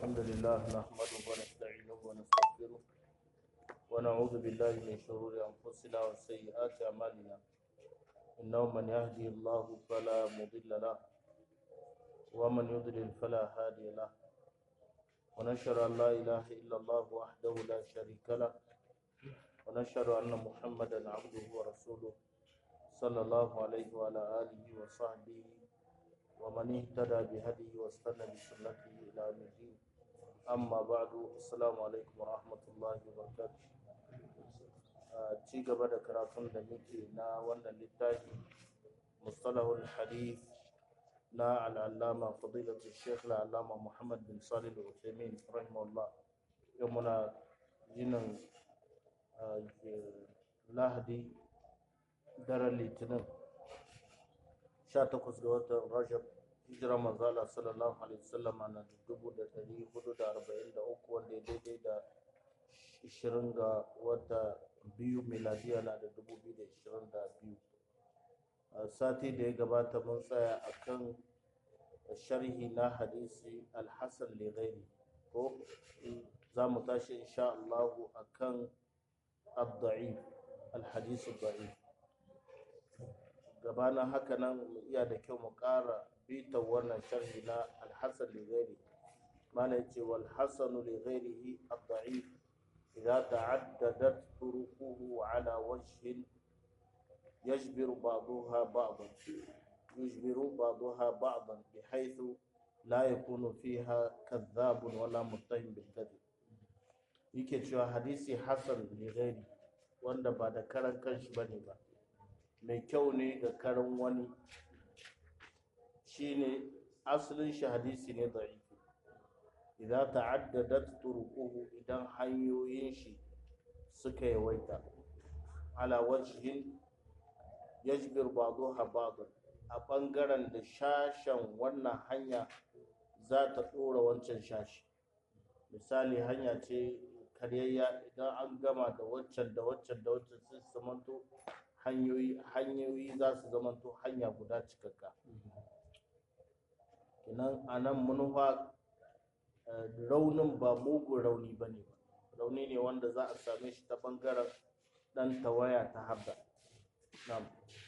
الحمد لله نحمده ونستعينه ونستغفره ونعوذ بالله من شرور أنفسنا وسيئات أعمالنا إنه من يهدي الله فلا مضل له ومن يضلل فلا هادي له ونشهد أن لا إله إلا الله وحده لا شريك له ونشهد أن محمدا عبده ورسوله صلى الله عليه وعلى آله وصحبه ومن اهتدى بهديه واستنى بسنته إلى يوم الدين أما بعد السلام عليكم ورحمة الله وبركاته ci gaba da karatun da muke na wannan littafi mustalahul hadith na al'allama fadilatu sheikh al'allama muhammad bin salih al-uthaymin rahimahullah yau muna yinin lahadi daren litinin 18 ga watan rajab hijira manzala sallallahu alaihi wasallam na 1443 wanda ya daidai da 20 ga wata biyu miladiya na da 2022 sati da ya gabata mun tsaya akan sharhi na hadisi alhassan lighairi ko za mu tashi insha Allah akan الضعيف الحديث الضعيف gabanin haka nan mu iya da kyau mu ƙara bita wannan sharhi na alhassan lighairi mana yace wal hasanu lighairihi ad-da'if idza ta'addadat turuquhu ala wajhin yajbiru ba'daha ba'dan yujbiru ba'daha ba'dan bihaythu la yakunu fiha kadhabun wala muttahim bil kadhib yake cewa hadisi hasan lighairi wanda ba da karan kanshi bane ba mai kyau ne ga karan wani shine asalin shi hadisi ne da'ifi idan ta'addadat turuquhu idan hanyoyin shi suka yawaita ala wajhin yajbir ba'daha ba'dan a bangaren da shashen wannan hanya za ta dora wancan shashi misali hanya ce karyayya idan an gama da waccan da waccan da waccan sai su zamanto hanyoyi hanyoyi za su zamanto hanya guda cikakka kinan a nan manufa raunin ba mugun rauni ba ne ba rauni ne wanda za a same shi ta bangaren dan tawaya ta habda nam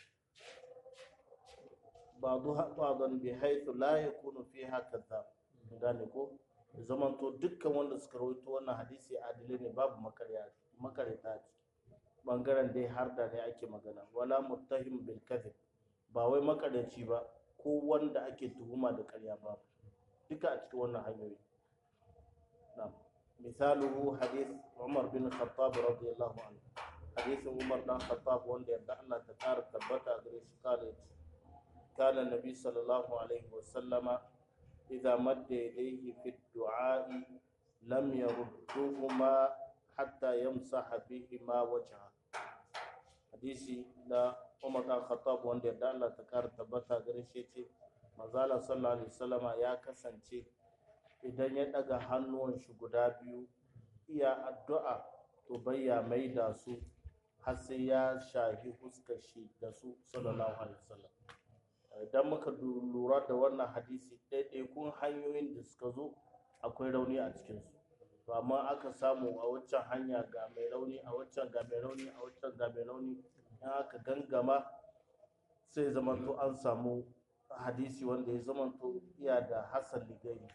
ba'dhan bi haythu la yakunu fiha kadhab gane ko zamanto dukkan wanda suka rawaito wannan hadisi adilai ne babu makareta a ciki bangaren dai har da ne ake magana wala muttahim bil kadhib ba wai makaraci ba ko wanda ake tuhuma da karya ba duka a cikin wannan hanyoyi na'am misaluhu hadith Umar bin Khattab radiyallahu anhu hadisin Umar dan Khattab wanda yadda Allah ta kara tabbata gare shi kale kana nabi sallallahu alaihi wasallama إذا مد يديه في الدعاء لم يردهما حتى يمسح بهما وجهه حديثي لا عمر بن الخطاب wanda da Allah ta kara tabbata gare shi ce manzala sallallahu alaihi wasallama ya kasance idan ya daga hannuwan shi guda biyu iya addu'a to bayya mai da su har sai ya shahi fuskar shi da su sallallahu alaihi wasallam idan muka lura da wannan hadisi ɗaiɗaikun hanyoyin da suka zo akwai rauni a cikinsu to amma aka samu a waccan hanya ga mai rauni a waccan ga mai rauni a waccan ga mai rauni in aka gangama sai zamanto an samu hadisi wanda ya zamanto iya da hasan ligai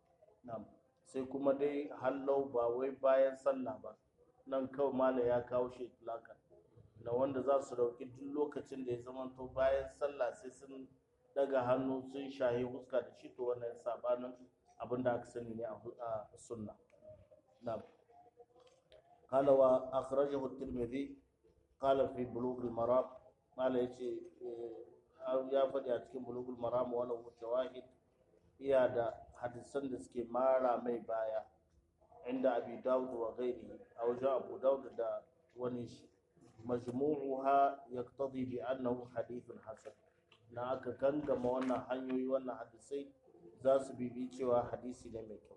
sai kuma dai hallau ba wai bayan sallah ba nan kawai mala ya kawo shi itlaka na wanda za su dauki duk lokacin da ya zamanto bayan sallah sai sun daga hannu sun shahi huska da shi to wannan sabanin abin da aka sani ne a sunna na'am qala wa akhrajahu at-tirmidhi qala fi bulugh al-maram qala yace ya faɗi a cikin bulugh al-maram wala shawahid iya da hadisan da suke mara mai baya inda abi dawud wa ghairihi a wajen abu dawud da wani shi majmu'uha yaqtadi bi annahu hadithun hasan na aka gangama wannan hanyoyi wannan hadisai za su bibi cewa hadisi ne mai kyau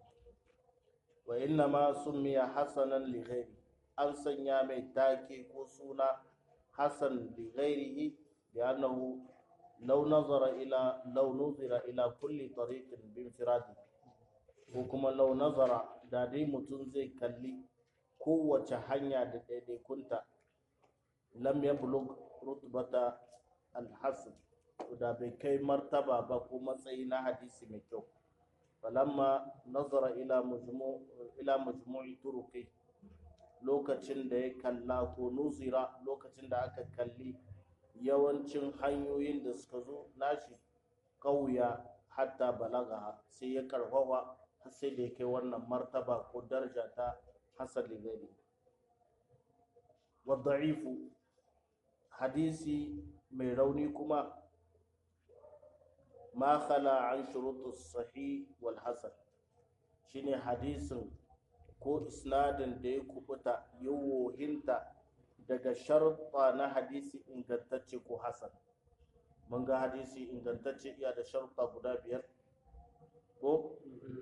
wa inna ma summiya hasanan li ghairi an sanya mai take ko suna hasan li ghairihi bi annahu law nazara ila law nuzira ila kulli tariqin bi infiradi ko kuma lau nazara da dai mutum zai kalli kowace hanya da daidaikunta lam ya bulug rutbata alhassan da bai kai martaba ba ko matsayi na hadisi mai kyau falamma nazara ila majmu ila majmu'i turuqi lokacin da ya kalla ko nuzira lokacin da aka kalli yawancin hanyoyin da suka zo nashi kauya hatta balaga sai ya karfafa har sai da ya kai wannan martaba ko daraja ta hasan ligari wa da'ifu hadisi mai rauni kuma ma khala an shurutu sahih wal hasan shine hadisin ko isnadin da ya kubuta ya wohinta daga sharuɗa na hadisi ingantacce ko hasan mun ga hadisi ingantacce iya da sharuɗa guda biyar ko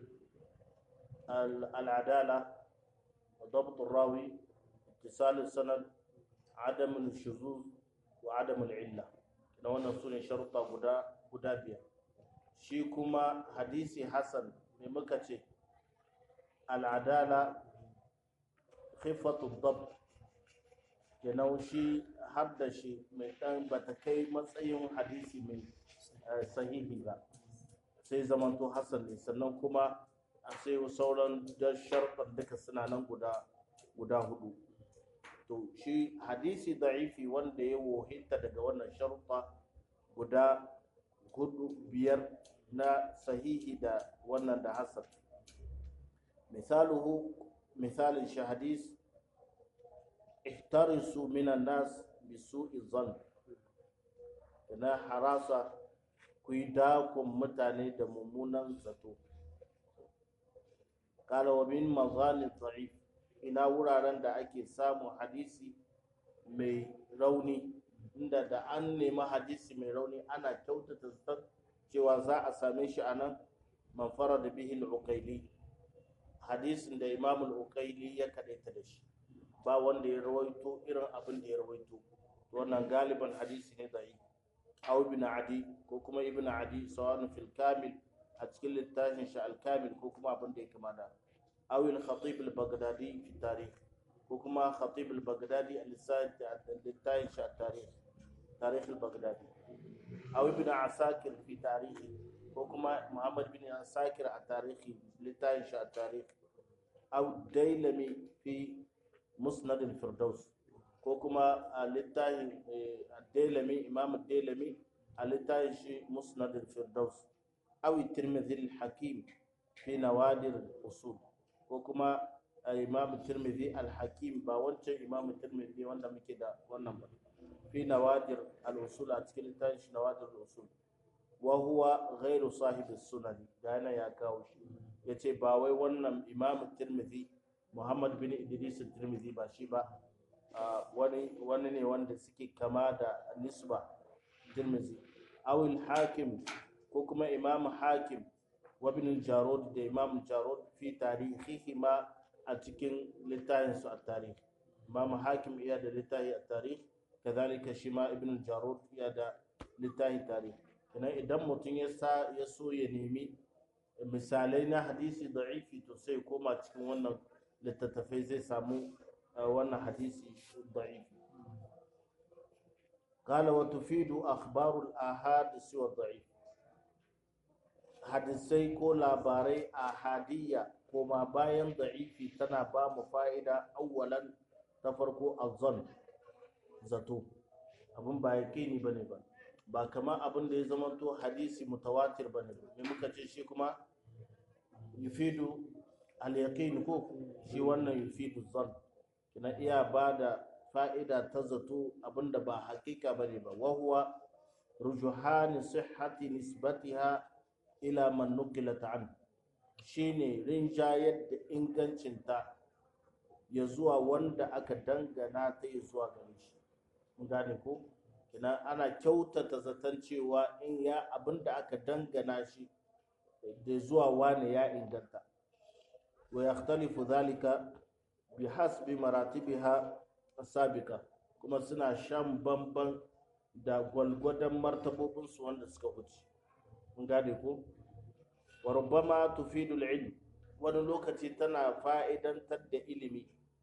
al'adala ضبط الراوي اتصال السند عدم الشذوذ وعدم العلة na wannan su ne sharuɗa guda guda biyar shi kuma hadisi hasan ne muka ce al'adala khifatu dab kenan shi har da shi mai ɗan bata kai matsayin hadisi mai sahihi ba sai zamanto hasan ne sannan kuma a sai sauran da sharɗar duka suna nan guda guda hudu to shi hadisi da'ifi wanda ya wohinta daga wannan sharuɗa guda hudu biyar na sahihi da wannan da hasan misaluhu misalin shi hadis ihtarisu minan nas bisu'i zan na harasa ku yi dakon mutane da mummunan zato kala wa min mazalin da'if ina wuraren da ake samun hadisi mai rauni inda da an nemi hadisi mai rauni ana kyautata zaton cewa za a same shi a nan manfara da bihin ukaili hadisin da imam ukaili ya kaɗaita da shi ba wanda ya rawaito irin abin da ya rawaito wannan galiban hadisi ne da aw ibn adi ko kuma ibn adi sawan fil kamil a cikin littafin shi al kamil ko kuma abin da ya kama da aw al khatib al baghdadi fi tarikh ko kuma khatib al baghdadi al littafin shi al tarikh tarikh al baghdadi aw ibn asakir fi tarikh ko kuma muhammad bin asakir a tarihi littafin shi al tarikh aw dailami fi musnad al firdaus ko kuma a littafin dailami imam dailami a littafin shi musnad al-firdaus awi tirmidhi al-hakim fi nawadir usul ko kuma imam tirmidhi al-hakim ba wancan imam tirmidhi wanda muke da wannan ba fi nawadir al-usul a cikin littafin shi nawadir al-usul wa huwa ghairu sahibi sunani da yana ya kawo shi yace ba wai wannan imam tirmidhi muhammad bin idris tirmidhi ba shi ba wani wani ne wanda suke kama da nisba tirmizi awil hakim ko kuma imam hakim wa ibn jarud da imam jarud fi tarihihi ma a cikin littafin su a tarihi imam hakim iya da littafi a tarihi kazalika shi ma ibn jarud iya da littafi tarihi kenan idan mutum ya sa ya so ya nemi misalai na hadisi da'ifi to sai koma cikin wannan littattafai zai samu wannan hadisi ضعيف قال وتفيد أخبار الآحاد سوى الضعيف hadisai ko labarai a hadiyya koma bayan da'ifi tana ba mu fa'ida awwalan ta farko azon zato abin ba ya ni bane ba ba kamar abin da ya zamanto hadisi mutawatir bane me muka ce shi kuma yufidu al-yaqin ko shi wannan yufidu zan kina iya ba da fa'ida ta zato abinda ba hakika ba ne ba wahuwa rujuhani sihhati nisbatiha ila man nuqilat an shine rinjayar da ingancinta ya zuwa wanda aka dangana ta ya zuwa gare shi mun gane ko kina ana kyautata zaton cewa in ya abinda aka dangana shi da zuwa wane ya inganta wa yakhtalifu dhalika bihasbi maratibiha sabiqa kuma suna shan bamban da gwalgwadon martabobinsu wanda suka wuce mun gane ko wa rubbama tufidu ilm wani lokaci tana fa'idantar da ilimi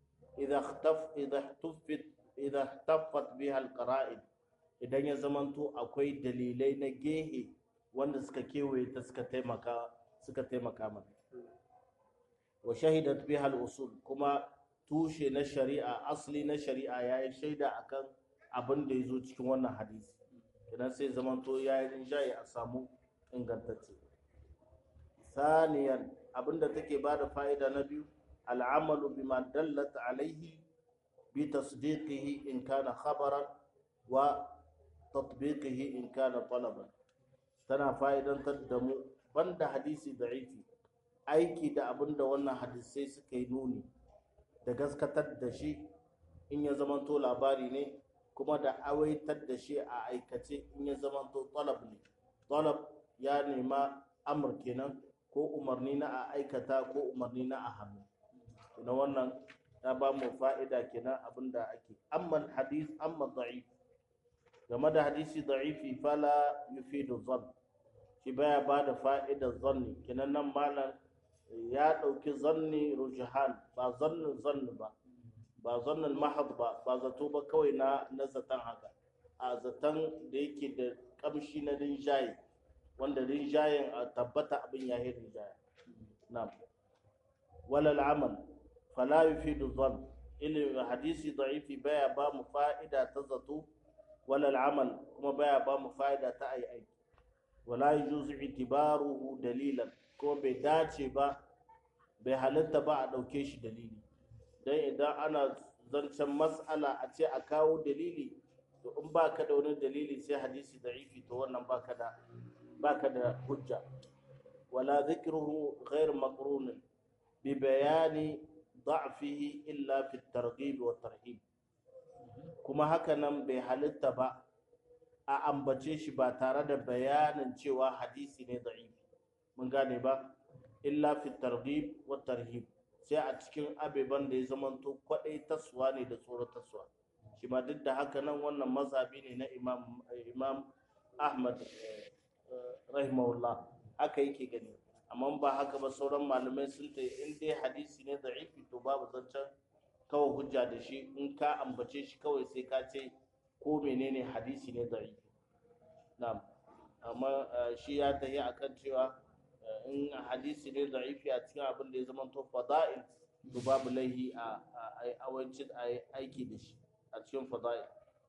idan taffat biha alqara'id idan ya zamanto akwai dalilai na gehe wanda suka kewaye ta suka taimaka suka taimaka mata wa shahidat biha al-usul kuma tushe na shari'a asli na shari'a yayi shaida akan abin da yazo cikin wannan hadisi idan sai zamanto yayi rinjaye a samu ingantacce ثانيا abinda take bada fa'ida na biyu al'amalu bima dallat alaihi bi tasdiqihi in kana khabaran wa tatbiqihi in kana talaban tana fa'idantar da mu banda hadisi da'ifi aiki da abinda wannan hadisai suka yi nuni da gaskatar da shi in ya zamanto labari ne kuma da awaitar da shi a aikace in ya zamanto talab ne talab ya nema amur kenan ko umarni na a aikata ko umarni na a hannu na wannan ta ba mu fa'ida kenan abin da ake amma hadis amma da'if game da hadisi da'ifi fala yufidu zan shi baya ba da fa'idar zanni kenan nan malam ya ɗauki zanni rujahan ba zannin zanni ba ba zannin mahad ba ba zato ba kawai na na zaton haka a zaton da yake da kamshi na rinjaye wanda rinjayen a tabbata abin ya yi rinjaye na walal amal fala yufidu dhann ilimin hadisi da'ifi baya ba mu fa'ida ta zato walal amal kuma baya ba mu fa'ida ta ayi aiki wala yujuzu itibaruhu dalilan ko bai dace ba bai halitta ba a ɗauke shi dalili dan idan ana zancen mas'ala a ce a kawo dalili to in baka da wani dalili sai hadisi da'ifi to wannan baka da baka da hujja wala dhikruhu ghair maqrun bi bayani da'fihi illa fi at-targhib wa tarhib kuma haka nan bai halitta ba a ambace shi ba tare da bayanin cewa hadisi ne da'ifi mun gane ba illa fi targhib wa tarhib sai a cikin abeban da ya zamanto kwadai taswa ne da tsoron taswa shi ma duk da haka nan wannan mazhabi ne na imam imam ahmad rahimahullah haka yake gani amma ba haka ba sauran malamai sun ta in dai hadisi ne da'ifi to babu zancen kawai hujja da shi in ka ambace shi kawai sai ka ce ko menene hadisi ne da'ifi na'am amma shi ya tafi akan cewa in hadisi ne da'ifi a cikin abin da ya zama to fada'il to babu laihi a awancin aiki da shi a cikin fada'il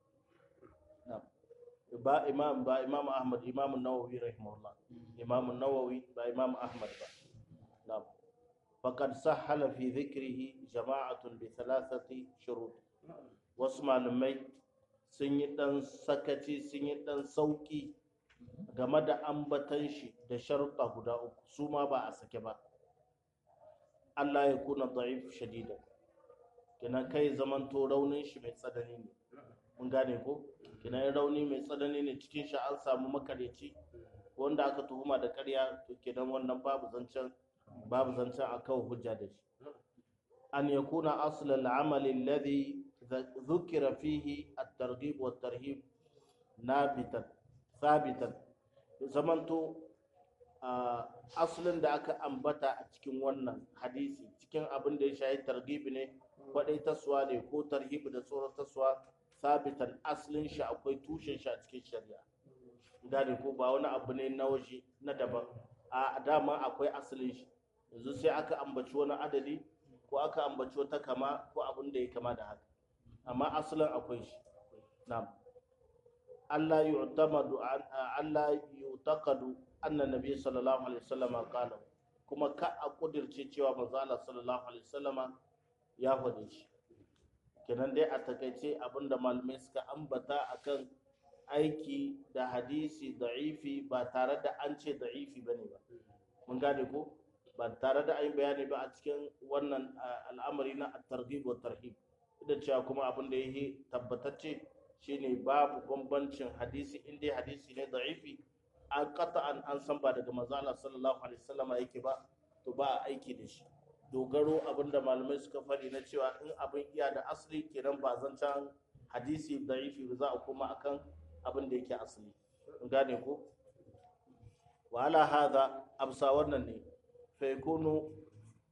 na'am ba imam ba imam ahmad imam nawawi rahimahullah imam nawawi ba imam ahmad ba na'am faqad sahhala fi dhikrihi jama'atun bi thalathati shurut wasu malamai sun yi dan sakaci sun yi dan sauki game da ambatan shi da sharuɗa guda uku su ma ba a sake ba Allah ya kuna da'if shadida kenan kai zamanto raunin shi mai tsanani ne mun gane ko kenan rauni mai tsanani ne cikin shi an samu makareci wanda aka tuhuma da ƙarya to kenan wannan babu zancen babu zancen a kawo hujja da shi an yakuna asl al-amal alladhi dhukira fihi at-targhib wa at-tarhib nabitan sabitan zamanto asalin da aka ambata a cikin wannan hadisi cikin abin da ya shayi targibi ne kwadai taswa ne ko tarhibi da tsoron taswa sabitan asalin shi akwai tushen shi a cikin shari'a gane ko ba wani abu ne na waje na daban a dama akwai asalin shi yanzu sai aka ambaci wani adadi ko aka ambaci wata kama ko abin da ya kama da haka amma asalin akwai shi na'am Allah yu'tamadu Allah yu'taqadu anna nabiy sallallahu alaihi wasallam qala kuma ka a kudirce cewa manzo Allah sallallahu alaihi wasallama ya faɗe shi kenan dai a takaice abinda malamai suka ambata akan aiki da hadisi da'ifi ba tare da an ce da'ifi bane ba mun gane ko ba tare da an bayani ba a cikin wannan al'amari na at-targhib wa tarhib da cewa kuma abin da yake tabbatacce shine babu bambancin hadisi in dai hadisi ne da'ifi an an an san ba daga manzo Allah sallallahu alaihi wasallama yake ba to ba a aiki da shi dogaro abinda malamai suka faɗi na cewa in abin iya da asali kenan ba zancen hadisi da'ifi ba za a koma akan abin da yake asali in gane ko wa ala hadha absa wannan ne fa yakunu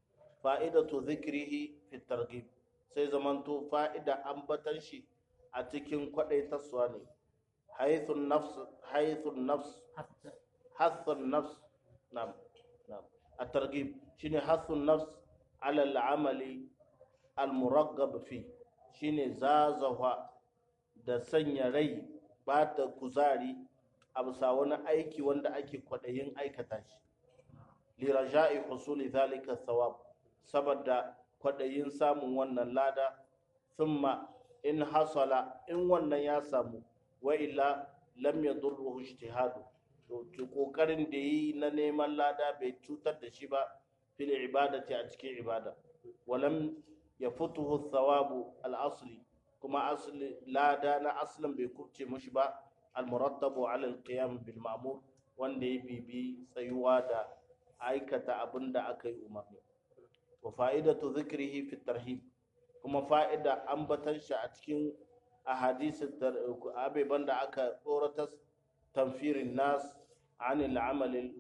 fa'idatu dhikrihi fi targhib sai zamanto fa'ida ambatan shi a cikin kwadaitarsuwa ne haythun nafs haythun nafs hathun nafs na'am na'am at-targhib shine hathun nafs ala al-amali al-muraggab fi shine zazawa da sanya rai ba ta kuzari a bisa wani aiki wanda ake kwaɗayin aikata shi liraja'i husuli zalika thawab saboda kwaɗayin samun wannan lada thumma in hasala in wannan ya samu wa illa lam yadurruhu ijtihadu to kokarin da yi na neman lada bai cutar da shi ba fil ibadati a cikin ibada walam yafutuhu thawabu al-asli kuma asli lada na aslin bai kubce mushi ba almurattabu ala alqiyam bil ma'mur wanda ya bibi tsayuwa da aikata abin da aka yi umarni wa fa'idatu dhikrihi fi tarhib kuma fa'ida ambatan shi a cikin ahadisin abeban da aka tsoratar tamfirin nas anil amal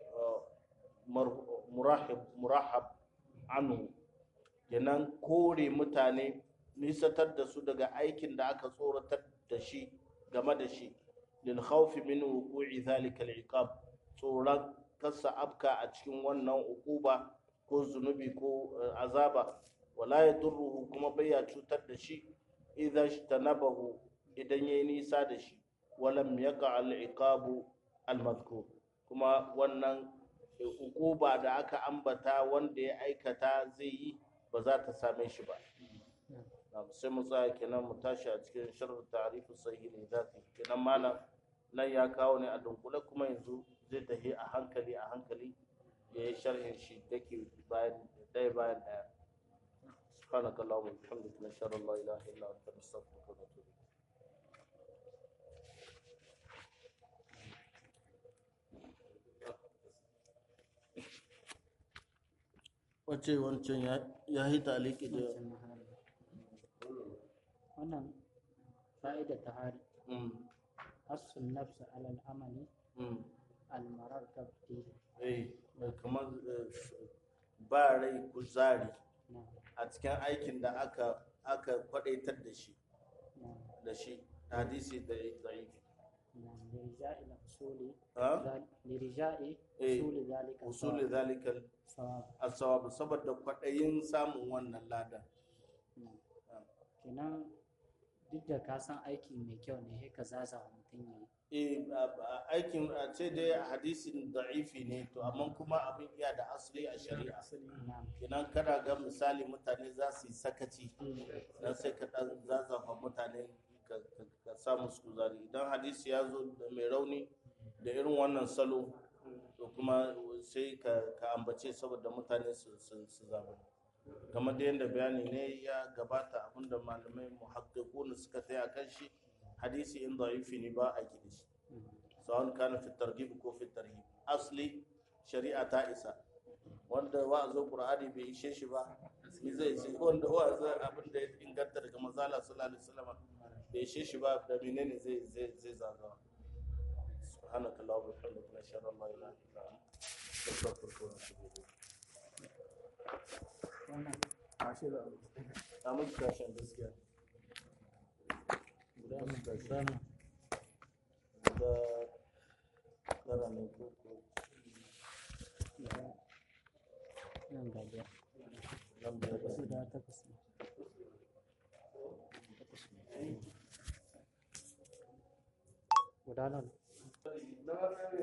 murahib murahab anhu kenan kore mutane nisatar da su daga aikin da aka tsoratar da shi game da shi lil khawfi min wuqu'i zalika al-iqab tsoron kasa abka a cikin wannan uquba ko zunubi ko azaba wala yadurruhu kuma baya cutar da shi idan tanabahu idan yayi nisa da shi walam yaqa al-iqabu al-madhkur kuma wannan uquba da aka ambata wanda ya aikata zai yi ba za ta same shi ba sai mu tsaya kenan mu tashi a cikin sharh ta'rifu sahih ne zati kenan malam nan ya kawo ne a dunkule kuma yanzu zai tafi a hankali a hankali ya yi sharhin shi dake bayan ɗaya bayan ɗaya سبحانك اللهم وبحمدك نشهد ان لا اله الا انت نستغفرك ونتوب wace wancan ya yi taliki da wannan fa'ida ta hari asun nafsa alal amali almarar tabti eh kamar ba rai kuzari a cikin aikin da aka aka kwadaitar da shi da shi hadisi da da'ifi لرجاء الأصول ha لرجاء إيه. أصول ذلك usuli zalikal الصواب asawab saboda kwadayin samun wannan lada kenan duk da ka san aiki mai kyau ne sai ka zaza wa mutum ya yi eh a- a- aikin a ce dai hadisin da'ifi ne to amma kuma abin iya da asali a shari'a na'am kenan kana ga misali mutane za su yi sakaci dan sai ka dan zazzafa mutane ka ka- ka sa musu kuzari idan hadisi ya zo da mai rauni da irin wannan salo to kuma sai ka ka ambace saboda mutane su su su zabi kamar da yadda bayani ne ya gabata abinda malamai muhaqqiqun suka tsaya kan shi hadisi in da'ifi ne ba a gidi shi sawon kana fi targhib ko fi tarhib asli shari'a ta isa wanda wa'azin qur'ani bai ishe shi ba ni zai ce wanda wa'azin abin da ya inganta daga manzala sallallahu alaihi wasallam bai ishe shi ba da menene zai zai zai zagawa سبحانك اللهم وبحمدك نشهد ان لا اله الا انت نستغفرك ونتوب اليك wannan a muku kashin gaskiya guda muku kashin guda tara ne ko ko nan ga biyar nan biyar da guda takwas ne guda nan